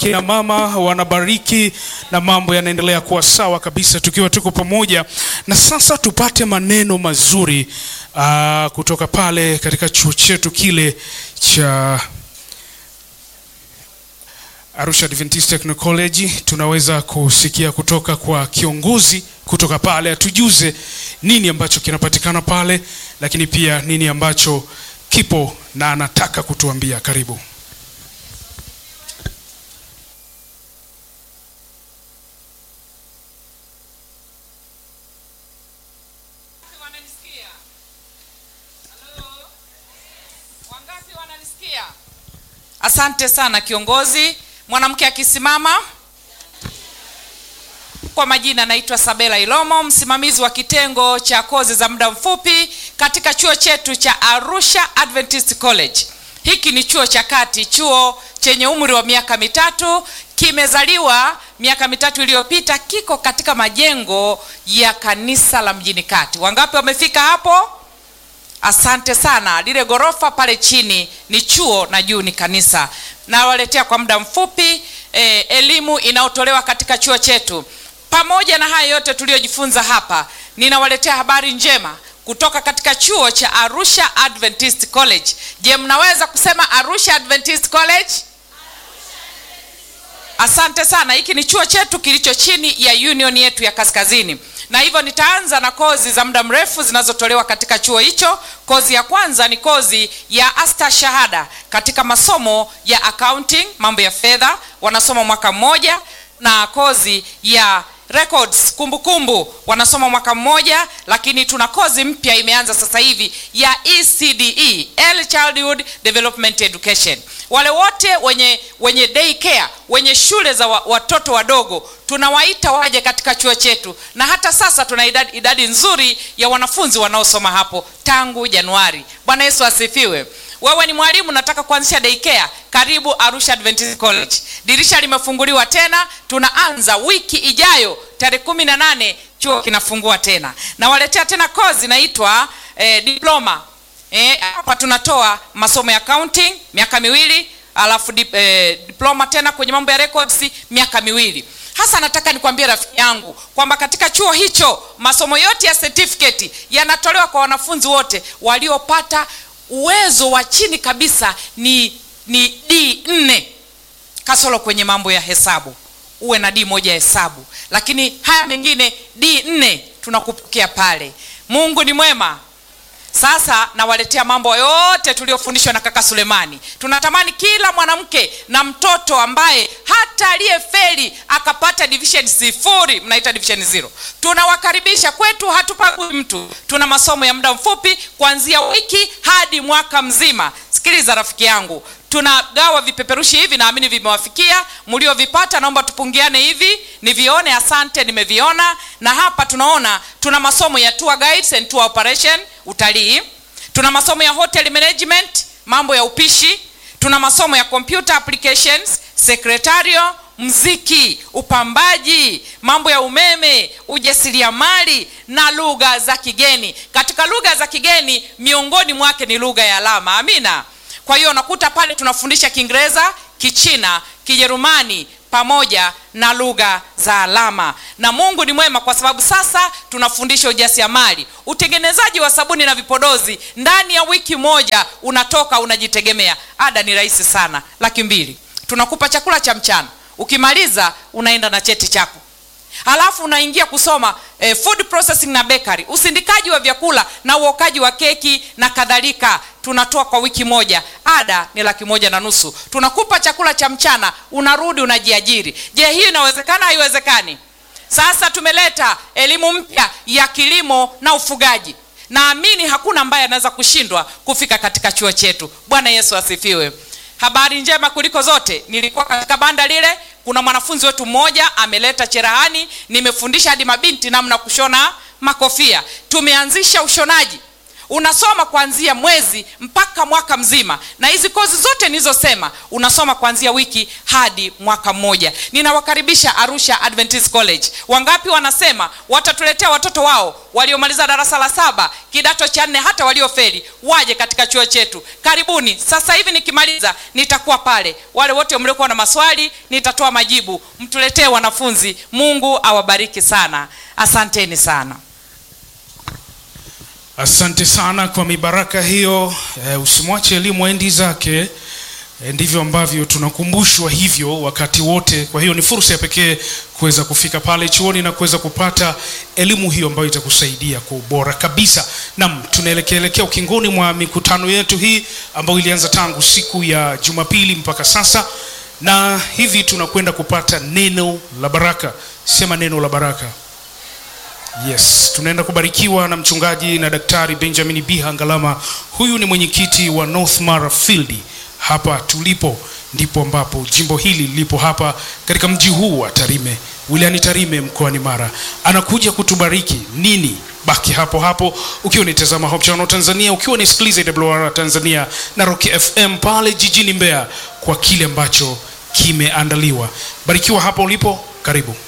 kina mama wanabariki na mambo yanaendelea kuwa sawa kabisa tukiwa tuko pamoja. Na sasa tupate maneno mazuri aa, kutoka pale katika chuo chetu kile cha Arusha Adventist Technical College. Tunaweza kusikia kutoka kwa kiongozi kutoka pale, atujuze nini ambacho kinapatikana pale, lakini pia nini ambacho kipo na anataka kutuambia. Karibu. Wananisikia? Halo? Wangapi wananisikia? Asante sana kiongozi. Mwanamke akisimama. Kwa majina naitwa Sabela Ilomo, msimamizi wa kitengo cha kozi za muda mfupi katika chuo chetu cha Arusha Adventist College. Hiki ni chuo cha kati, chuo chenye umri wa miaka mitatu, kimezaliwa miaka mitatu iliyopita, kiko katika majengo ya kanisa la mjini kati. Wangapi wamefika hapo? Asante sana. Lile ghorofa pale chini ni chuo na juu ni kanisa. Nawaletea kwa muda mfupi eh, elimu inayotolewa katika chuo chetu. Pamoja na haya yote tuliyojifunza hapa, ninawaletea habari njema kutoka katika chuo cha Arusha Adventist College. Je, mnaweza kusema Arusha Adventist College? Asante sana. Hiki ni chuo chetu kilicho chini ya union yetu ya kaskazini, na hivyo nitaanza na kozi za muda mrefu zinazotolewa katika chuo hicho. Kozi ya kwanza ni kozi ya asta shahada katika masomo ya accounting, mambo ya fedha, wanasoma mwaka mmoja, na kozi ya records kumbukumbu kumbu, wanasoma mwaka mmoja, lakini tuna kozi mpya imeanza sasa hivi ya ECDE, Early Childhood Development Education. Wale wote wenye wenye day care, wenye shule za wa, watoto wadogo tunawaita waje katika chuo chetu, na hata sasa tuna idadi, idadi nzuri ya wanafunzi wanaosoma hapo tangu Januari. Bwana Yesu asifiwe. Wewe ni mwalimu nataka kuanzisha daycare, karibu Arusha Adventist College. Dirisha limefunguliwa tena, tunaanza wiki ijayo tarehe kumi na nane chuo kinafungua tena. Nawaletea tena kozi inaitwa eh, diploma eh, hapa tunatoa masomo ya accounting miaka miwili, alafu dip, eh, diploma tena kwenye mambo ya records miaka miwili. Hasa nataka nikwambie rafiki yangu kwamba katika chuo hicho masomo yote ya certificate yanatolewa kwa wanafunzi wote waliopata uwezo wa chini kabisa ni ni D nne kasoro kwenye mambo ya hesabu, uwe na D moja ya hesabu, lakini haya mengine D nne tunakupokea pale. Mungu ni mwema. Sasa nawaletea mambo yote tuliyofundishwa na kaka Sulemani. Tunatamani kila mwanamke na mtoto ambaye hata aliyefeli akapata division sifuri, mnaita division zero, tunawakaribisha kwetu. Hatupagui mtu, tuna masomo ya muda mfupi kuanzia wiki hadi mwaka mzima. Sikiliza rafiki yangu, tunagawa vipeperushi hivi, naamini vimewafikia mliovipata. Naomba tupungiane hivi nivione. Asante, nimeviona. Na hapa tunaona tuna masomo ya tour guides and tour operation, utalii. Tuna masomo ya hotel management, mambo ya upishi. Tuna masomo ya computer applications, secretarial, mziki, upambaji, mambo ya umeme, ujasiriamali na lugha za kigeni. Katika lugha za kigeni, miongoni mwake ni lugha ya alama. Amina. Kwa hiyo unakuta pale tunafundisha Kiingereza, Kichina, Kijerumani pamoja na lugha za alama. Na Mungu ni mwema kwa sababu sasa tunafundisha ujasiriamali, utengenezaji wa sabuni na vipodozi. Ndani ya wiki moja unatoka unajitegemea. Ada ni rahisi sana, laki mbili. Tunakupa chakula cha mchana, ukimaliza unaenda na cheti chako halafu unaingia kusoma eh, food processing na bakery, usindikaji wa vyakula na uokaji wa keki na kadhalika. Tunatoa kwa wiki moja, ada ni laki moja na nusu. Tunakupa chakula cha mchana, unarudi unajiajiri. Je, hiyo inawezekana? Haiwezekani? Sasa tumeleta elimu mpya ya kilimo na ufugaji. Naamini hakuna ambaye anaweza kushindwa kufika katika chuo chetu. Bwana Yesu asifiwe. Habari njema kuliko zote, nilikuwa katika banda lile, kuna mwanafunzi wetu mmoja ameleta cherehani, nimefundisha hadi mabinti namna kushona makofia. Tumeanzisha ushonaji unasoma kuanzia mwezi mpaka mwaka mzima na hizi kozi zote nilizosema unasoma kuanzia wiki hadi mwaka mmoja ninawakaribisha arusha adventist college wangapi wanasema watatuletea watoto wao waliomaliza darasa la saba kidato cha nne hata waliofeli waje katika chuo chetu karibuni sasa hivi nikimaliza nitakuwa pale wale wote mliokuwa na maswali nitatoa majibu mtuletee wanafunzi mungu awabariki sana asanteni sana asante sana kwa mibaraka hiyo e, usimwache elimu endi zake e, ndivyo ambavyo tunakumbushwa hivyo wakati wote kwa hiyo ni fursa ya pekee kuweza kufika pale chuoni na kuweza kupata elimu hiyo ambayo itakusaidia kwa ubora kabisa nam tunaelekeelekea ukingoni mwa mikutano yetu hii ambayo ilianza tangu siku ya jumapili mpaka sasa na hivi tunakwenda kupata neno la baraka sema neno la baraka yes tunaenda kubarikiwa na mchungaji na daktari benjamin biha ngalama huyu ni mwenyekiti wa north mara field hapa tulipo ndipo ambapo jimbo hili lilipo hapa katika mji huu wa tarime wilayani tarime mkoani mara anakuja kutubariki nini baki hapo hapo ukiwa unitazama Hope Channel tanzania ukiwa unisikiliza wr tanzania na roki fm pale jijini mbeya kwa kile ambacho kimeandaliwa barikiwa hapo ulipo karibu